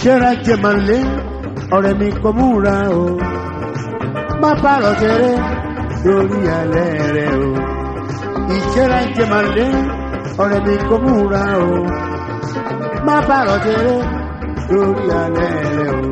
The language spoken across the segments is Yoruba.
ìṣẹ́ra jẹ̀mọ̀lé ọ̀rẹ́ mi kò múra o má pààrọ̀ tẹ̀rẹ̀ lórí alẹ́ rẹ o ìṣẹ́ra jẹ̀mọ̀lé ọ̀rẹ́ mi kò múra o má pààrọ̀ tẹ̀rẹ̀ lórí alẹ́ rẹ o.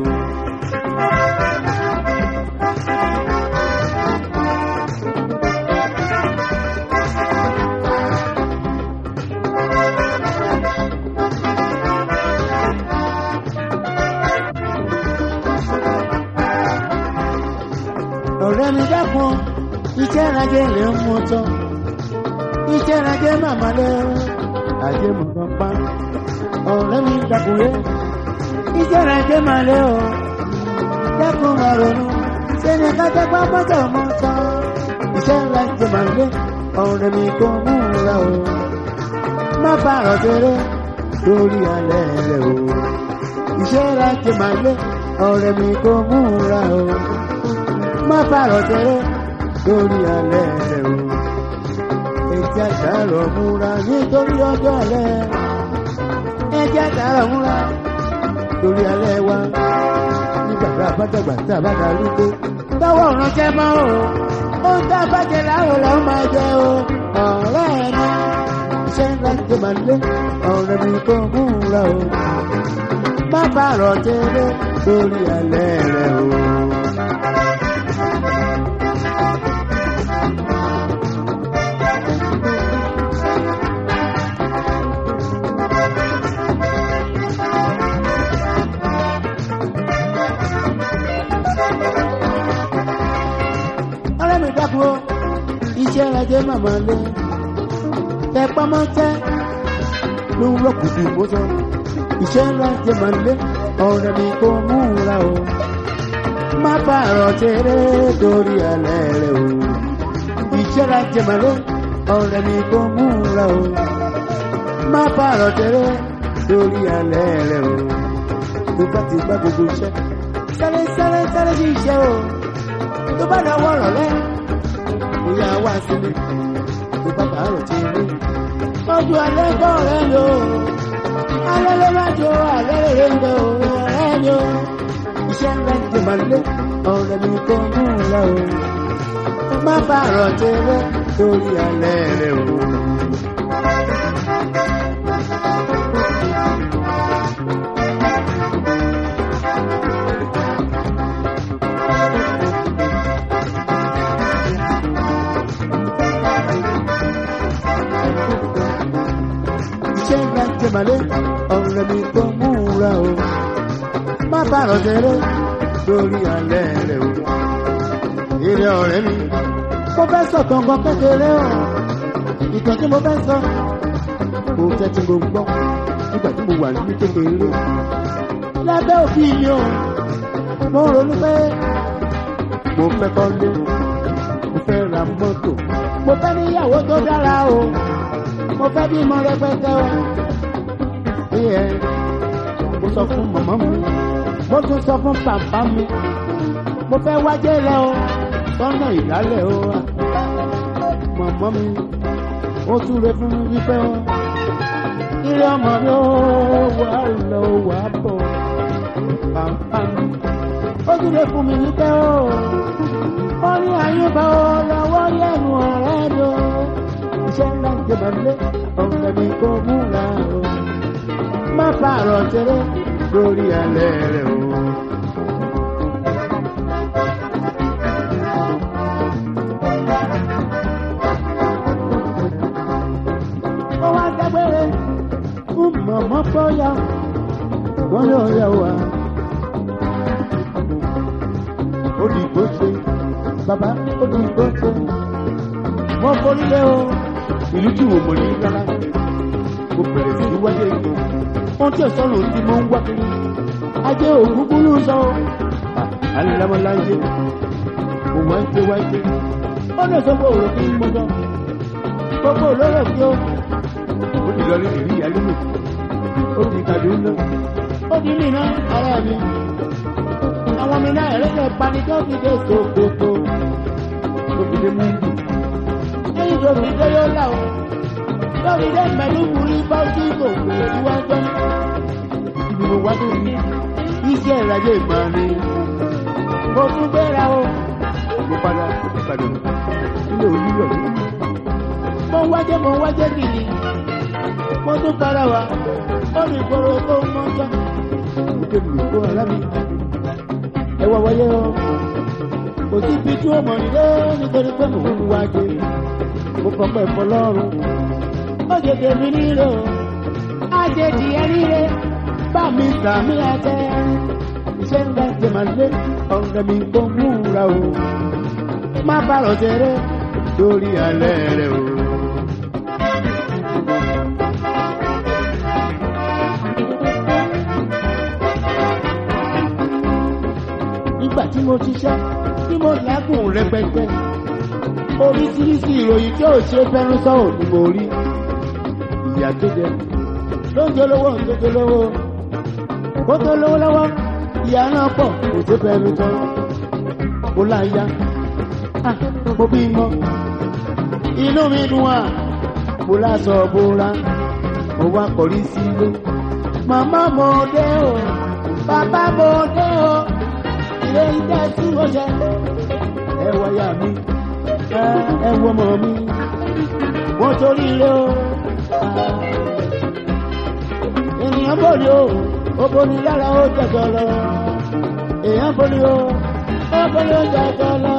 ọ̀rẹ́ mi dákun iṣẹ́ ìrajẹ́ lè ń mú tán iṣẹ́ ìrajẹ́ màmá lẹ́ ajé mọ̀ kan pa ọ̀rẹ́ mi dákun yẹ iṣẹ́ ìrajẹ́ mà lẹ́ o dákun mà ronú sẹ́ni kájọ́pá mọ́tò mọ́ tán iṣẹ́ ìrajẹ́ mà lẹ́ ọ̀rẹ́ mi kò múra o má bàrọ̀ tẹ́lẹ̀ lórí alẹ́ rẹ̀ o iṣẹ́ ìrajẹ́ mà lẹ́ ọ̀rẹ́ mi kò múra o má bàrọ̀ tẹ́lẹ̀ lórí alẹ́ rẹ̀ o. Ẹjẹ́ àtàrọ̀ múra nítorí ọjọ́ alẹ́. Ẹjẹ́ àtàrọ̀ múra lórí alẹ́ wa. Nígbà tá a bá dàgbà tá a bá darúgbó. Tọ́wọ́ ọ̀ràn jẹ́ mọ́ o. Ó ń dá bàjẹ́ láàrọ̀ làwọn máa jẹ o. Ọ̀rẹ́ mi iṣẹ́ ńlá tó máa lé. Ọ̀rẹ́ mi kò múra o. Má bàrọ̀ tẹ́lẹ̀ lórí alẹ́ rẹ̀ o. ọ̀rẹ́ mi dákun o iṣẹ́ ajé màmá lé tẹ pamọ́ tẹ́ ló ń rọ́kùtù bó sọ iṣẹ́ ajé màmá lé ọ̀rẹ́ mi kò múra o má bàrọ̀ tẹ́rẹ́ torí alẹ́ rẹ o iṣẹ́ ajé màmá lé ọ̀rẹ́ mi kò múra o má bàrọ̀ tẹ́rẹ́ torí alẹ́ rẹ o tó bá ti gbá gbogbo iṣẹ́ sáré sáré sáré sí iṣẹ́ o tó bá lọ wọ̀rọ̀ lẹ́ bóyá wá sílé tó bá bàárọ̀ tí rí. Ọjọ́ alẹ́ kọ́ ọ̀rẹ́ mi o, alẹ́ ló má jọ alẹ́ rere ń bẹ o, ọ̀rẹ́ mi o. Iṣẹ́ ńlá ti máa lé ọ̀rẹ́ mi kò mú un lọ o. Má bàárọ̀ tí rí torí alẹ́ rẹ o. iṣẹ́ ńlá ti màlẹ́ ọ̀rẹ́ mi tó múra o. Má bàrọ̀ tẹ́lẹ̀ lórí alẹ́ rẹ̀ o. Èrè ọ̀rẹ́ mi. Mo fẹ́ sọ kankan kékeré o. Ìtàn tí mo fẹ́ sọ. Mo fẹ́ tí mo gbọ́ nígbà tí mo wà ní kékeré. Lábẹ́ òfin mi o. Mo ronú pé mo fẹ́ kọ́lé. Mo fẹ́ ra mọ́tò. Mo fẹ́ níyàwó tó dára o mo fẹ́ bí mo rẹpẹtẹ o. Ìyẹ́ mo sọ fún màmá mi, mo tún sọ fún bàbá mi. Mo fẹ́ wájẹ́ lẹ o, sọ́nà ìdálẹ̀ o. Màmá mi, ó túre fún mi wípé o. Ilé ọmọ mi ó wà lọ wà bọ̀. Bàbá mi, ó túre fún mi wípé o. Ó ní àyùbá o lọ́wọ́ yẹnu ọ̀rẹ́ mi o iṣẹ́ ńlá ń jẹ màlẹ́ ọ̀rẹ́ mi kò múra o. Má pààrọ̀ tẹ́lẹ̀ lórí alẹ́ rẹ̀ o. Ó wá dágbére fún mọ̀mọ́ bọ́yá wọ́n yóò yẹ wá. Ó di ìgbó ṣe, bàbá ó di ìgbó ṣe wọ́n forí lé o. ìlú tí wò mọ̀ ní rárá. mo bẹ̀rẹ̀ sí wáyé ìlú. ohun tí ọ̀sán tí mo ń wá kiri. ajé òkú kúrú sọ. alámọ̀láyé. mo wá ń ṣe wá ń ṣe. ó lè sọ pé òrò kí n mọ sọ. gbogbo olóró kí ó. ó ti lọ rí ìrí ìyá lónìí. ó ti kàdé ń lọ. ó di ní iná ara mi. àwọn mi náà ẹ̀rẹ́dẹ̀ pani tó fi dé sòkòtò. tó fi dé mú ìlú lórí dé yóò là ó lórí dé mẹ́lú wúrí báwùjí kò pè é wájọ́ ibi mo wá tó ní oníṣẹ́ ìrajé ìmọ̀ ni mo tún gbéra o mo padà padà ilé olúyọ̀ mi. mo ń wájẹ́ mo ń wájẹ́ kìíní mo tún para wa ó ní ìgboro tó ń mọ́ tán. mo ké mi kó ara mi ẹ wá wáyé o kò sí ibi tí ó mọ̀ nílé nítorí pé mò ń wájẹ́ mo fọpẹ́ fọlọ́run ó jẹ tèmi nílò àjèjì ẹ nílé bá mi sàmì àtẹ iṣẹ́ ńlá ti máa lé ọ̀rẹ́ mi kò múra o má bàrọ̀ jẹrẹ lórí alẹ́ rẹ o. nígbà tí mo ṣiṣẹ́ tí mo lágùn rẹpẹtẹ oríṣiríṣi ìròyìn tí ò ṣe fẹ́nu sọ̀rọ̀ ni mo rí ìyá tó jẹ ló ń jẹ lówó ń tó jẹ lówó kó tó lówó lọ́wọ́ ìyá náà pọ̀ kò tó fẹ́nu tán mo láyà ah mo bí mọ́ inú mi dùn à mo láṣọ bóra mo wá kọrí sílé màmá mo dé o bàbá mo dé o ilé iṣẹ́ tí mo ṣe ẹ wáyà mi ẹ wọ ọmọ mi wọ́n torí ilé o ènìyàn bòrí o ó borí lára ó jẹjọ lọ èèyàn borí o ó borí ó jẹjọ lọ.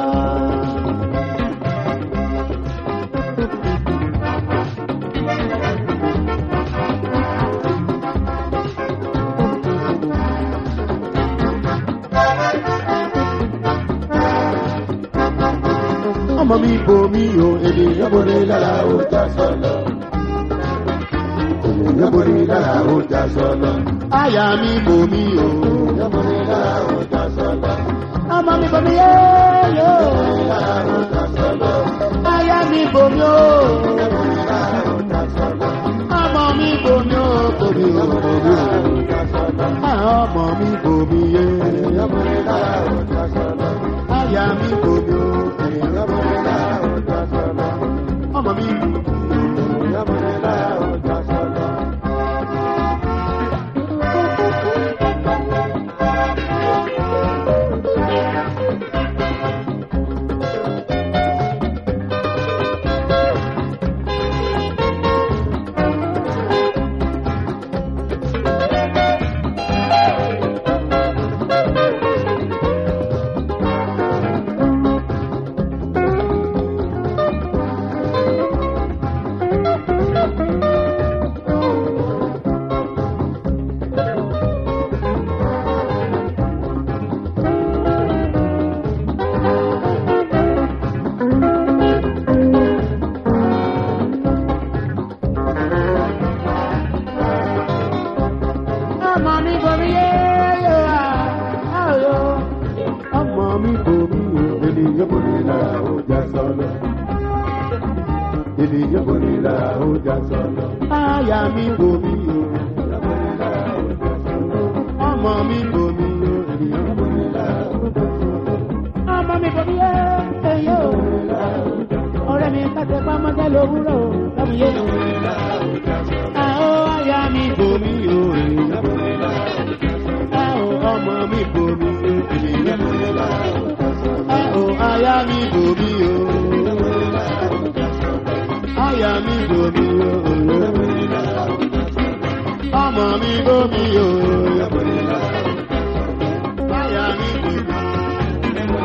ọmọ mi bò mí o ènìyàn borí lára ó jẹjọ lọ ènìyàn borí lára ó jẹjọ lọ. àyà mi bò mí o ènìyàn borí lára ó jẹjọ lọ. ọmọ mi bò mí yé yó. àyà mi bò mí o. ọmọ mi bò mí o bò mí o bò mí o. ọmọ mi bò mí yé. àyà mi bò mí o. ọmọ mi. ọmọ mi bomi yé yé wa ayo. ọmọ mi bomi o ènìyàn bomi lára ó já sọlọ. ènìyàn bomi lára ó já sọlọ. àyà mi bomi o. ọmọ mi bomi o ènìyàn bomi lára ó já sọlọ. ọmọ mi bomi yé eyé o. ọ̀rẹ́ mi kàtẹ́ pamọ́jẹ́ lówùrọ̀ o lọ́mú yé o. àwọn àyà mi bomi o ènìyàn bomi ọmọ mi bomi ènìyàn bomi o aya mi bomi o aya mi bomi o ọmọ mi bomi o aya mi bomi.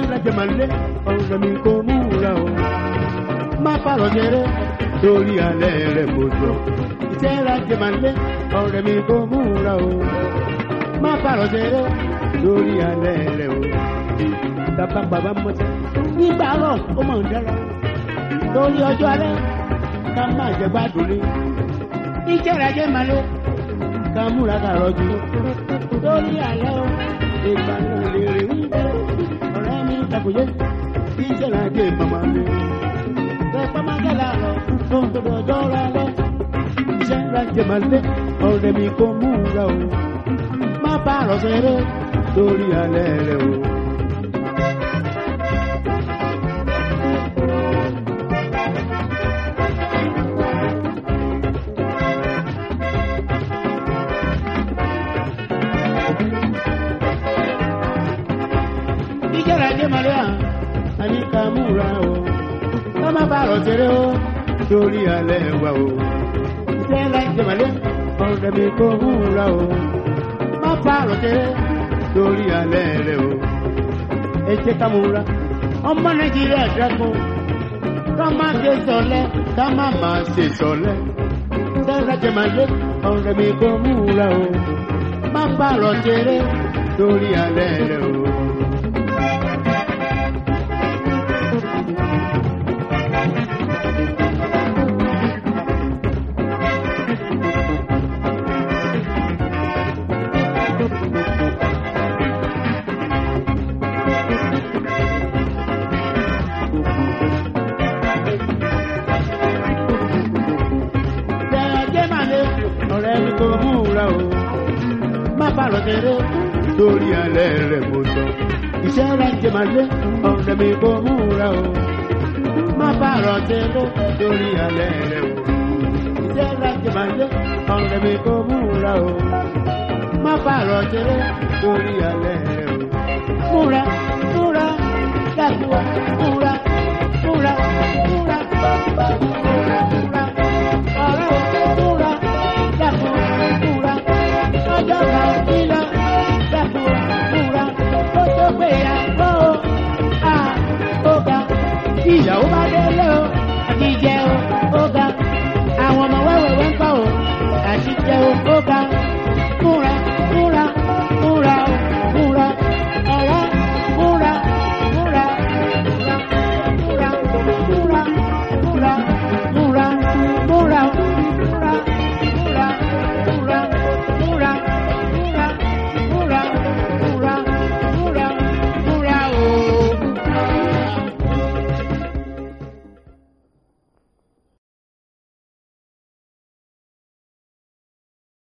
ìrajẹ màlẹ́ ọ̀rẹ́ mi kò múra o má fàrọ̀ jẹrẹ torí alẹ́ rẹ̀ mo jọ iṣẹ́ ìrajẹ màlẹ́ ọ̀rẹ́ mi kò múra o má fàrọ̀ jẹrẹ torí alẹ́ rẹ̀ o bàbá bàbá mọ́tẹ́ nígbà rọ̀ ó mọ̀ ń dára torí ọjọ́ alẹ́ ká má jẹ gbádùn ní iṣẹ́ ìrajẹ màlẹ́ ká múra ká rọjú torí alẹ́ o ìgbà náà lè rí wípé ọ̀rẹ́ mi takòyé kí iṣẹ́ ìrajẹ màmá mi tẹpẹ́ má jẹ́ làárọ̀ tó ń gbọdọ̀ ọjọ́ rẹ lẹ́ iṣẹ́ ìrajẹ màlẹ́ ọ̀rẹ́ mi kò múra o má bá àrọ̀ ṣeré torí alẹ́ rẹ o. ìjọra jẹ́ màlẹ́ à àní ká múra o ká má bá àrọ̀ ṣeré o torí alẹ́ wa o. ìjọra jẹ́ màlẹ́ ọ̀rẹ́ mi kò múra o má bá àrọ̀ ṣeré torí alẹ́ rẹ o. ẹ jẹ́ ká múra ọmọ nàìjíríà dákun ká má ṣe sọlẹ̀ ká má má ṣe sọlẹ̀. ìjọra jẹ́ màlẹ́ ọ̀rẹ́ mi kò múra o má bá àrọ̀ ṣeré torí alẹ́ rẹ o. jẹ́ máa lé ọ̀rẹ́ mi kò múra o. Má bá lọ ṣeré torí alẹ́ rẹ̀ mo sọ. Iṣẹ́ rẹ̀ jẹ́ máa lé ọ̀rẹ́ mi kò múra o. Má bá lọ ṣeré torí alẹ́ rẹ̀ o. Iṣẹ́ rẹ̀ jẹ́ máa lé ọ̀rẹ́ mi kò múra o. Má bá lọ ṣeré torí alẹ́ rẹ̀ o. Múra múra dàgbà múra múra múra múra múra ọ̀rẹ́ múra dàgbà múra ọjọ́ kan nílọ dàgbà múra ó tó gbéyàwó à ó ga ìyàwó bá délé o àti jẹ o ó ga àwọn ọmọ wẹ́wẹ́wẹ́ ń kọ́ o àti jẹ o ó ga múra